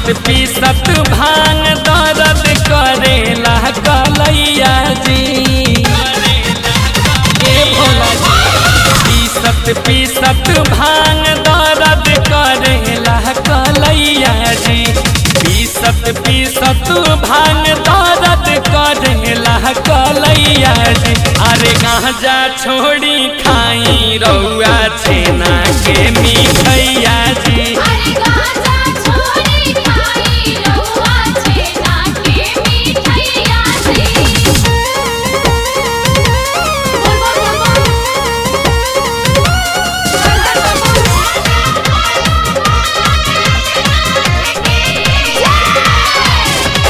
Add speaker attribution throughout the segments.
Speaker 1: पीसत पीसत भांग दर्द करेला कलैया जी ए भोला जी पीसत पीसत भांग दर्द करेला कलैया जी पीसत पीसत भांग दर्द करेला कलैया जी अरे गांजा छोड़ी खाई रउआ छेना के मिठैया जी
Speaker 2: अरे गाजा छोड़ी खाई रउआ छेना के मिठैया जी बोल बोल बोल बोल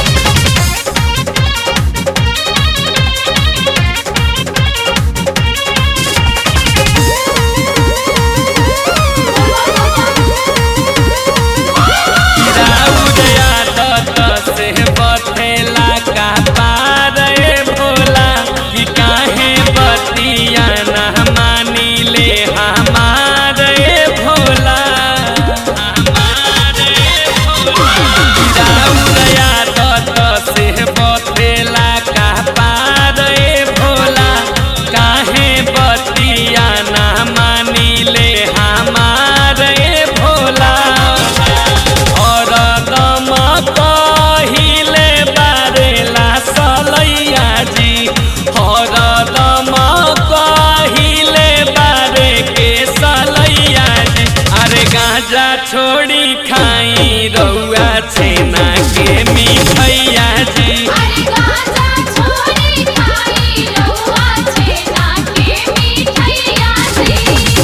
Speaker 1: राउरया दत से बथेला का पार ए भोला कि काहे बतिया न मानी ले हमार ए भोला हमार ए भोला राउरया दत से बथेला का पार ए भोला काहे बतिया न मानी ले हमार ए भोला और दम कहिले बारेला सलैया जी और दम कहिले बारे के सलैया जी अरे गांजा छोड़ी खाई रउआ छेना के मिठैया जी
Speaker 2: अरे गाजा छोड़ी खाई रउआ छेना के मिठैया जी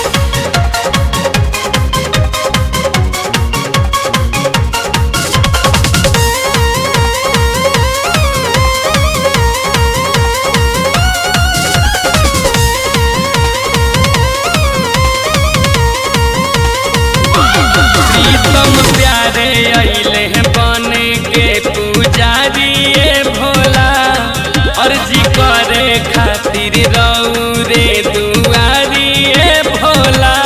Speaker 1: प्रीतम प्यारे अइले बन के पुजारी ए भोला अर्जी करे खातिर रौरे दुआरी ए भोला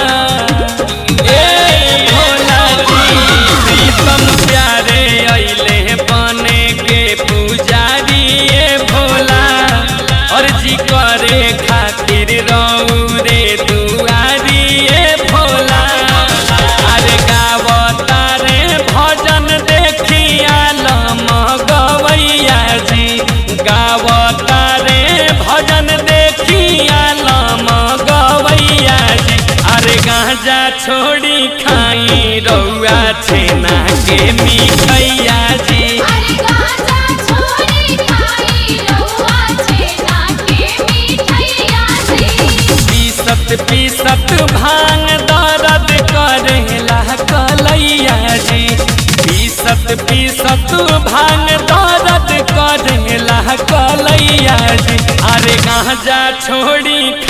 Speaker 1: ए भोला जी प्रीतम प्यारे अइले बन के पुजारी ए भोला अर्जी करे खातिर रौरे दुआरी ए भोला अरे गावता रे भजन देखिया लम गवैया जी गावता रे भजन देखिया लम गवैया जी अरे गांजा छोड़ी खाई रउआ छेना के मिठैया जी
Speaker 2: अरे गाजा छोड़ी खाई रउआ छेना के मिठैया जी
Speaker 1: पीसत पीसत भांग दर्द करेला कलैया जी पीसत पीसत भांग दर्द करेला कलैया जी अरे गांजा छोड़ी